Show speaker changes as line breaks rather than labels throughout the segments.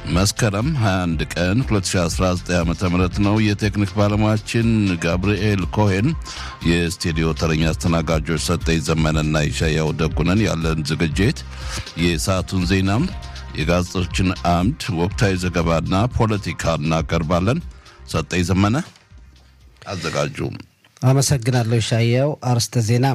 መስከረም 21 ቀን 2019 ዓ ም ነው። የቴክኒክ ባለሙያችን ጋብርኤል ኮሄን፣ የስቱዲዮ ተረኛ አስተናጋጆች ሰጠኝ ዘመነና ይሻያው ደጉነን። ያለን ዝግጅት የሰዓቱን ዜናም፣ የጋዜጦችን አምድ፣ ወቅታዊ ዘገባና ፖለቲካ እናቀርባለን። ሰጠኝ ዘመነ አዘጋጁ።
አመሰግናለሁ ሻያው። አርስተ ዜና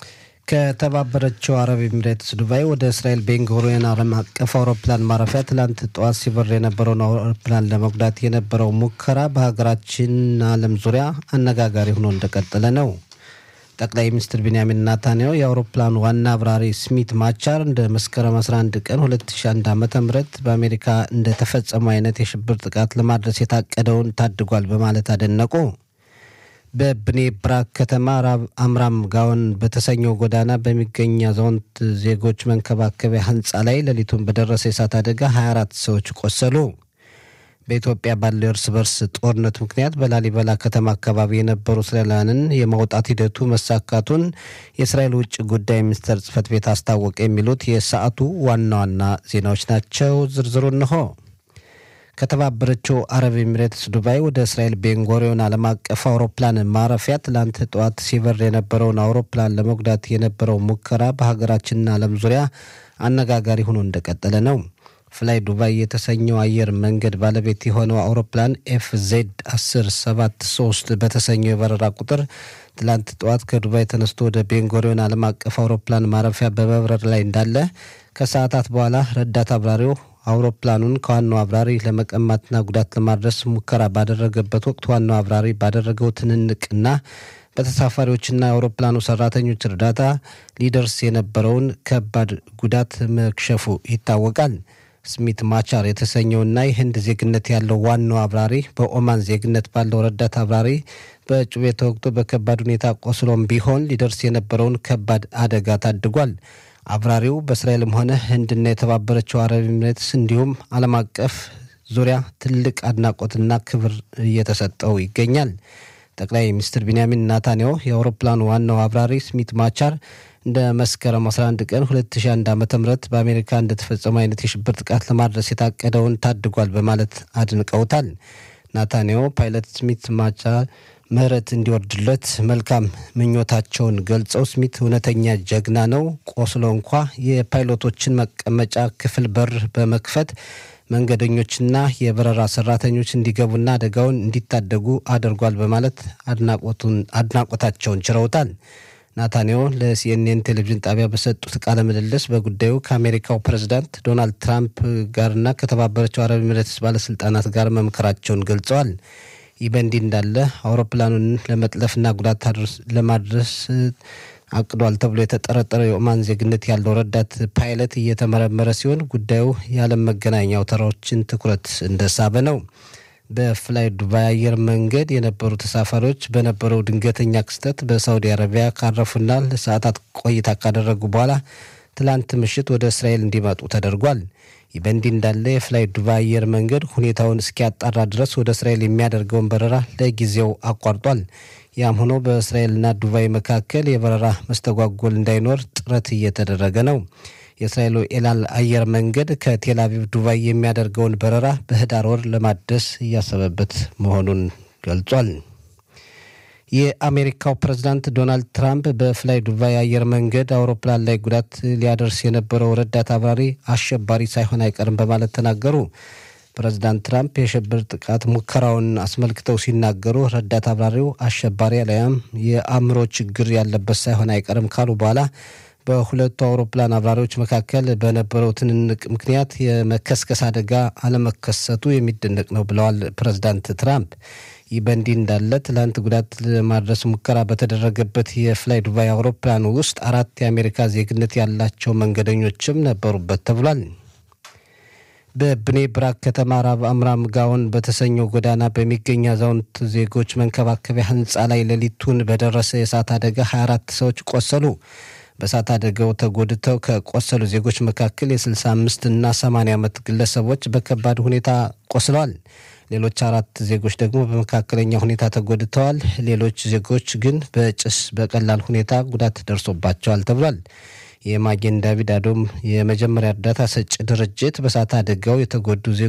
ከተባበረችው አረብ ኤሚሬትስ ዱባይ ወደ እስራኤል ቤንጉሪዮን ዓለም አቀፍ አውሮፕላን ማረፊያ ትላንት ጠዋት ሲበር የነበረውን አውሮፕላን ለመጉዳት የነበረው ሙከራ በሀገራችን ዓለም ዙሪያ አነጋጋሪ ሆኖ እንደቀጠለ ነው። ጠቅላይ ሚኒስትር ቢንያሚን ናታንያሁ የአውሮፕላኑ ዋና አብራሪ ስሚት ማቻር እንደ መስከረም 11 ቀን 2001 ዓ ም በአሜሪካ እንደተፈጸመው አይነት የሽብር ጥቃት ለማድረስ የታቀደውን ታድጓል በማለት አደነቁ። በብኔ ብራክ ከተማ ራብ አምራም ጋውን በተሰኘው ጎዳና በሚገኝ አዛውንት ዜጎች መንከባከቢያ ህንፃ ላይ ሌሊቱን በደረሰ የእሳት አደጋ 24 ሰዎች ቆሰሉ። በኢትዮጵያ ባለው የእርስ በርስ ጦርነት ምክንያት በላሊበላ ከተማ አካባቢ የነበሩ እስራኤላውያንን የማውጣት ሂደቱ መሳካቱን የእስራኤል ውጭ ጉዳይ ሚኒስቴር ጽህፈት ቤት አስታወቀ። የሚሉት የሰዓቱ ዋና ዋና ዜናዎች ናቸው። ዝርዝሩ እንሆ። ከተባበረችው አረብ ኤሚሬትስ ዱባይ ወደ እስራኤል ቤንጎሪዮን ዓለም አቀፍ አውሮፕላን ማረፊያ ትላንት ጠዋት ሲበር የነበረውን አውሮፕላን ለመጉዳት የነበረው ሙከራ በሀገራችንና ዓለም ዙሪያ አነጋጋሪ ሆኖ እንደቀጠለ ነው። ፍላይ ዱባይ የተሰኘው አየር መንገድ ባለቤት የሆነው አውሮፕላን ኤፍ ዜድ 1073 በተሰኘው የበረራ ቁጥር ትላንት ጠዋት ከዱባይ ተነስቶ ወደ ቤንጎሪዮን ዓለም አቀፍ አውሮፕላን ማረፊያ በመብረር ላይ እንዳለ ከሰዓታት በኋላ ረዳት አብራሪው አውሮፕላኑን ከዋናው አብራሪ ለመቀማትና ጉዳት ለማድረስ ሙከራ ባደረገበት ወቅት ዋናው አብራሪ ባደረገው ትንንቅና በተሳፋሪዎችና የአውሮፕላኑ ሰራተኞች እርዳታ ሊደርስ የነበረውን ከባድ ጉዳት መክሸፉ ይታወቃል። ስሚት ማቻር የተሰኘውና የህንድ ዜግነት ያለው ዋናው አብራሪ በኦማን ዜግነት ባለው ረዳት አብራሪ በጩቤ ተወግቶ በከባድ ሁኔታ ቆስሎም ቢሆን ሊደርስ የነበረውን ከባድ አደጋ ታድጓል። አብራሪው በእስራኤልም ሆነ ህንድና የተባበረችው አረብ ኤሚሬትስ እንዲሁም ዓለም አቀፍ ዙሪያ ትልቅ አድናቆትና ክብር እየተሰጠው ይገኛል። ጠቅላይ ሚኒስትር ቢንያሚን ናታንያሁ የአውሮፕላኑ ዋናው አብራሪ ስሚት ማቻር እንደ መስከረም 11 ቀን 2001 ዓ ም በአሜሪካ እንደተፈጸመ አይነት የሽብር ጥቃት ለማድረስ የታቀደውን ታድጓል በማለት አድንቀውታል። ናታንያሁ ፓይለት ስሚት ማቻር ምህረት እንዲወርድለት መልካም ምኞታቸውን ገልጸው ስሚት እውነተኛ ጀግና ነው፣ ቆስሎ እንኳ የፓይሎቶችን መቀመጫ ክፍል በር በመክፈት መንገደኞችና የበረራ ሰራተኞች እንዲገቡና አደጋውን እንዲታደጉ አድርጓል በማለት አድናቆታቸውን ችረውታል። ናታንያሁ ለሲኤንኤን ቴሌቪዥን ጣቢያ በሰጡት ቃለ ምልልስ በጉዳዩ ከአሜሪካው ፕሬዝዳንት ዶናልድ ትራምፕ ጋርና ከተባበረችው አረብ ኤሚሬትስ ባለስልጣናት ጋር መምከራቸውን ገልጸዋል። ይህ በእንዲህ እንዳለ አውሮፕላኑን ለመጥለፍና ጉዳት ለማድረስ አቅዷል ተብሎ የተጠረጠረው የኦማን ዜግነት ያለው ረዳት ፓይለት እየተመረመረ ሲሆን ጉዳዩ የዓለም መገናኛ አውታሮችን ትኩረት እንደሳበ ነው። በፍላይ ዱባይ አየር መንገድ የነበሩ ተሳፋሪዎች በነበረው ድንገተኛ ክስተት በሳውዲ አረቢያ ካረፉና ለሰዓታት ቆይታ ካደረጉ በኋላ ትላንት ምሽት ወደ እስራኤል እንዲመጡ ተደርጓል። ይህ በእንዲህ እንዳለ የፍላይ ዱባይ አየር መንገድ ሁኔታውን እስኪያጣራ ድረስ ወደ እስራኤል የሚያደርገውን በረራ ለጊዜው አቋርጧል። ያም ሆኖ በእስራኤልና ዱባይ መካከል የበረራ መስተጓጎል እንዳይኖር ጥረት እየተደረገ ነው። የእስራኤሉ ኤላል አየር መንገድ ከቴል አቪቭ ዱባይ የሚያደርገውን በረራ በህዳር ወር ለማደስ እያሰበበት መሆኑን ገልጿል። የአሜሪካው ፕሬዝዳንት ዶናልድ ትራምፕ በፍላይ ዱባይ አየር መንገድ አውሮፕላን ላይ ጉዳት ሊያደርስ የነበረው ረዳት አብራሪ አሸባሪ ሳይሆን አይቀርም በማለት ተናገሩ። ፕሬዝዳንት ትራምፕ የሽብር ጥቃት ሙከራውን አስመልክተው ሲናገሩ ረዳት አብራሪው አሸባሪ አሊያም የአእምሮ ችግር ያለበት ሳይሆን አይቀርም ካሉ በኋላ በሁለቱ አውሮፕላን አብራሪዎች መካከል በነበረው ትንንቅ ምክንያት የመከስከስ አደጋ አለመከሰቱ የሚደነቅ ነው ብለዋል ፕሬዝዳንት ትራምፕ። ይህ በእንዲህ እንዳለ ትላንት ጉዳት ለማድረስ ሙከራ በተደረገበት የፍላይ ዱባይ አውሮፕላን ውስጥ አራት የአሜሪካ ዜግነት ያላቸው መንገደኞችም ነበሩበት ተብሏል። በብኔ ብራክ ከተማ ራብ አምራም ጋውን በተሰኘው ጎዳና በሚገኝ አዛውንት ዜጎች መንከባከቢያ ህንፃ ላይ ሌሊቱን በደረሰ የእሳት አደጋ 24 ሰዎች ቆሰሉ። በእሳት አደጋው ተጎድተው ከቆሰሉ ዜጎች መካከል የ65 እና 80 ዓመት ግለሰቦች በከባድ ሁኔታ ቆስለዋል። ሌሎች አራት ዜጎች ደግሞ በመካከለኛ ሁኔታ ተጎድተዋል። ሌሎች ዜጎች ግን በጭስ በቀላል ሁኔታ ጉዳት ደርሶባቸዋል ተብሏል። የማጌን ዳቪድ አዶም የመጀመሪያ እርዳታ ሰጪ ድርጅት በእሳት አደጋው የተጎዱ